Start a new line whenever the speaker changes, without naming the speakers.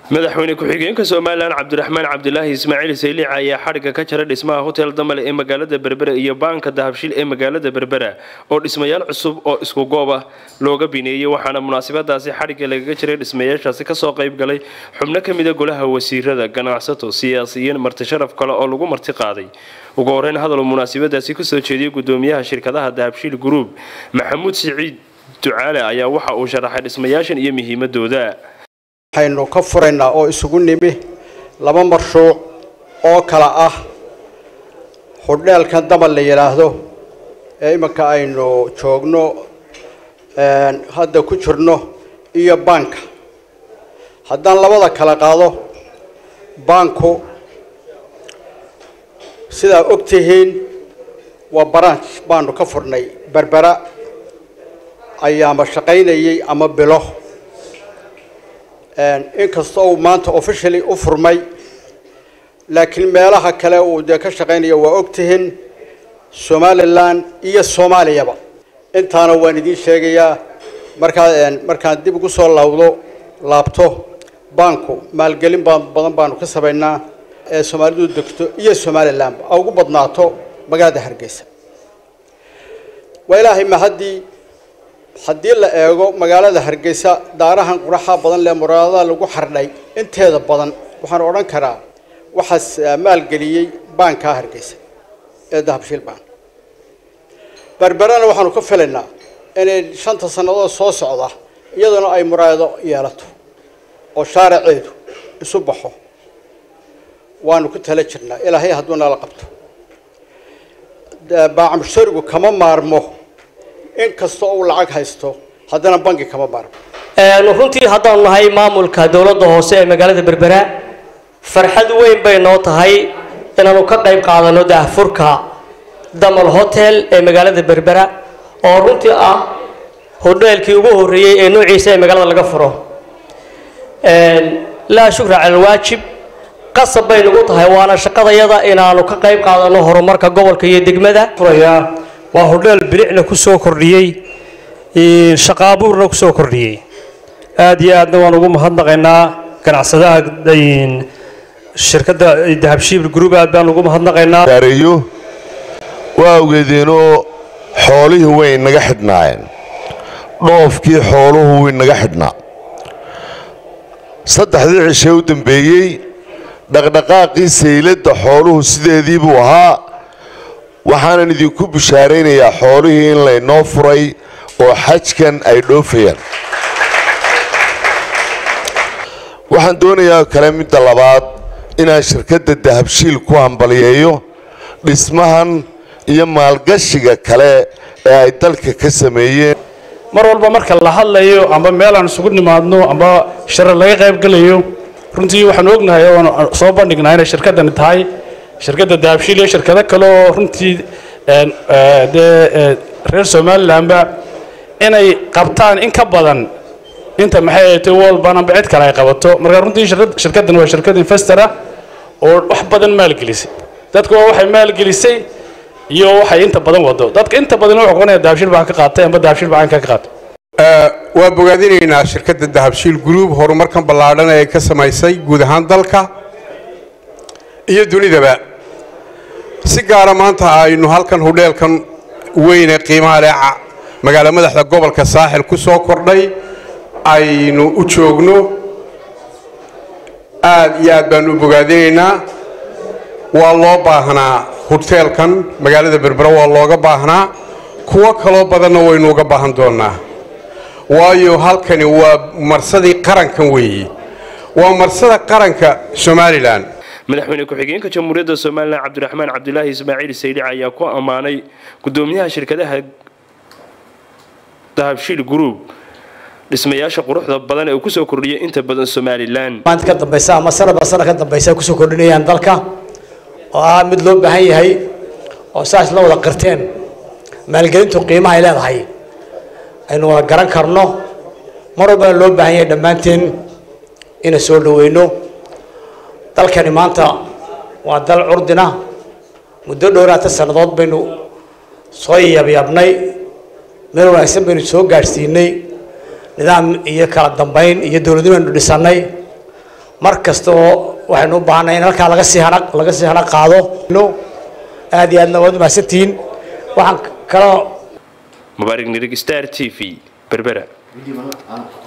madaxweyne ku-xigeenka somalilan cabdiraxmaan cabdilaahi ismaaciil sayliic ayaa xadhigga ka jara dhismaha hotel damale ee magaalada berbera iyo baanka dahabshil ee magaalada berbera oo dhismayaal cusub oo isku goob ah looga bineeyey waxaana munaasabadaasi xadhigga lagaga jiray dhismayaashaasi kasoo qayb galay xubno ka mida golaha wasiirada ganacsato siyaasiyiin marti sharaf kale oo lagu marti qaaday ugu horeyn hadaluu munaasabadaasi kusoo jeediyey gudoomiyaha shirkadaha dahabshil group maxamuud siciid ducaale ayaa waxa uu sharaxay dhismayaashan iyo muhiimadooda
waxaynu ka furaynaa oo isugu nimi laba marshuuc oo kala ah hudheelkan damal la yidhaahdo ee iminka aynu joogno hadda ku jirno iyo baanka haddaan labada kala qaado baanku sidaa og tihiin waa branch baanu ka furnay berbera ayaama shaqaynayay ama bilo inkastoo uu maanta officially u furmay laakiin meelaha kale uu dee ka shaqaynaya waa ogtihiin somalilan iyo soomaaliyaba intaana waan idiin sheegayaa markaa markaan dib ugu soo laawdo laabto baanku maalgelin badan baanu ka samaynaa ee soomaalidu degto iyo somalilanba a ugu badnaato magaalada hargeysa waa ilaahay mahaddii haddii la eego magaalada hargeysa daarahan quraxa badan lee muraadada lagu xardhay inteeda badan waxaan odhan karaa waxaas maalgeliyey baankaa hargeysa ee dahabshiil baan berberana waxaanu ka filaynaa inay shanta sannadood soo socda iyaduna ay muraayado yeelato oo shaaraceedu isu baxo waanu ku tala jirnaa ilaahay hadduu nala qabto baacmusharigu kama maarmo in kasta uu lacag haysto haddana bangi kama maarmo
runtii haddaanu nahay maamulka dowladda hoose ee magaalada berbera farxad weyn bay noo tahay inaanu ka qayb qaadano daahfurka damal hotel ee magaalada berbera oo runtii ah hodheelkii ugu horreeyey ee noociisa ee magaalada laga furo laa shukra cala alwaajib qasab bay nagu tahay waana shaqadayada inaanu ka qayb qaadano horumarka gobolka iyo degmada
waa hodheel bilicna ku soo kordhiyey shaqaabuurna ku soo kordhiyey aad iyo aadna waan ugu mahadnaqaynaa ganacsadaha shirkadda dahabshiil group aad baan ugu mahadnaqaynaa
gaareeyo waa ogeedeenoo xoolihii way naga xidhnaayeen dhoofkii xooluhu way naga xidhnaa saddexdii cishee u dambeeyey dhaqdhaqaaqii sayladda xooluhu sideedii buu ahaa waxaanan idinku bishaaraynayaa xoolihii in laynoo furay oo xajkan ay dhoofayaan waxaan doonayaa kale midda labaad inaan shirkadda dahabshiil ku hambaliyeeyo dhismahan iyo maalgashiga kale ee ay dalka ka sameeyeen
mar walba marka la hadlayo amba meel aan isugu nimaadno amba sharar laga qayb gelayo runtii waxaan ognahay oon soo bandhignaa inay shirkaddani tahay shirkadda dahabshiil iyo shirkado kale oo runtii dee reer somalilanba inay qabtaan in ka badan inta maxay ahatay walban amba cid kale ay qabato marka runtii shirkaddan waa shirkad investor ah oo wax badan maalgelisay dadku waa waxay maalgelisay iyo waxay inta badan wado dadka inta badan wuxuu qoonaya dahabshiil baan ka qaatay amba dahabshiil baan ka qaatay
waa bogaadinaynaa shirkadda dahabshiil group horumarkan ballaadhan ee ka samaysay guud ahaan dalka iyo dunidaba si gaara maanta aynu halkan hudheelkan weyne qiimaha leh magaalo madaxda gobolka saaxil ku soo kordhay aynu u joogno aad iyo aad baanu u bogaadinaynaa waa loo baahnaa hudheelkan magaalada berbera waa looga baahnaa kuwo kaloo badanna waynu uga baahan doonnaa waayo halkani waa marsadii qarankan weeye waa marsada qaranka somalilan
madaxweyne ku-xigeenka jamhuuriyadda somalilan cabdiraxmaan cabdilaahi ismaaciil sayliic ayaa ku ammaanay gudoomiyaha shirkadaha dahabshiil group dhismayaasha quruxda badan ee uu kusoo kordhiyay inta badan somalilan
maanta ka dambaysa ama sanadba sanad ka dambaysa ay kusoo kordhinayaan dalka oo ah mid loo baahan yahay oo saas la wada qirteen maalgelintu qiimaha ay leedahay aynu wada garan karno mar walbana loo baahan yahay dhammaanteen ina soo dhaweyno dalkani maanta waa dal curdina muddo dhowraata sannadood baynu soo yaabyaabnay meel wanaagsan baynu soo gaadhsiinay nidaam iyo kala dambayn iyo dowladnimo aynu dhisannay mar kasta oo waxaynu u baahanay in halkaa laga sii hana laga sii hana qaado aad iyo aadna waad mahadsantihiin waxaan kaloo
mubaarig nirig star t v berbera